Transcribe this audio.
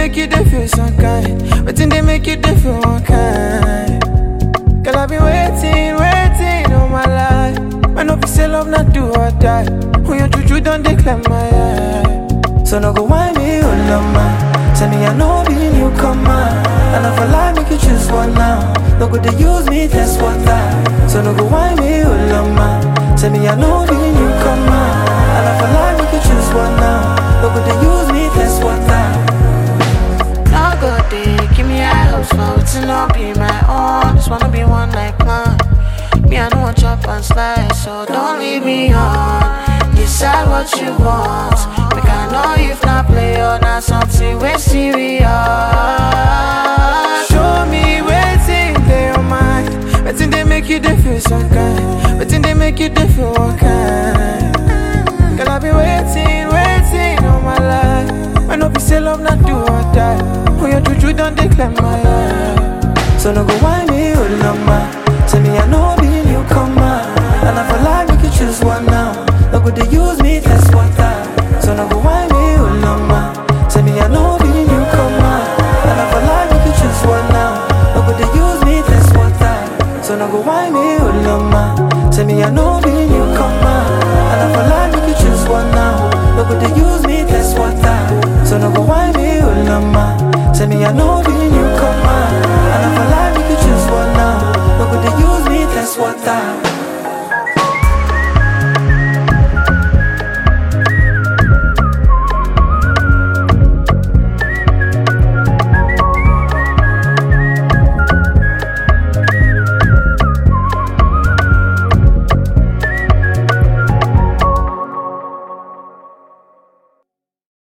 make you dey feel some kind? Wetin dey make you dey feel one kind? Girl, I've been waiting, waiting all my life. When no be say love not do or die. When your juju don't declare my eye. So no go whine me, oh lama. Tell me I know be newcomer. And if I lie, make you choose one now. No go they use me, test water. So no go whine me, oh lama. Tell me I know be newcomer. And if I lie, make you choose one now. No go they use me, test water. No go dey give me high hopes for wetin no be my own. Just wanna be one like mine. Me, I don't want chop and slice, so don't leave me on. Decide what you want. Make I know if not play or not something we serious. Show me waiting they your mind. Waiting they make you they feel some kind. Waiting they make you they feel one kind. Girl I've been waiting, waiting all my life. When no be say love not do or die. When your juju don't declare my life. So no go whine me, oh lama. Tell me I know be newcomer. And if I lie, we can choose one now.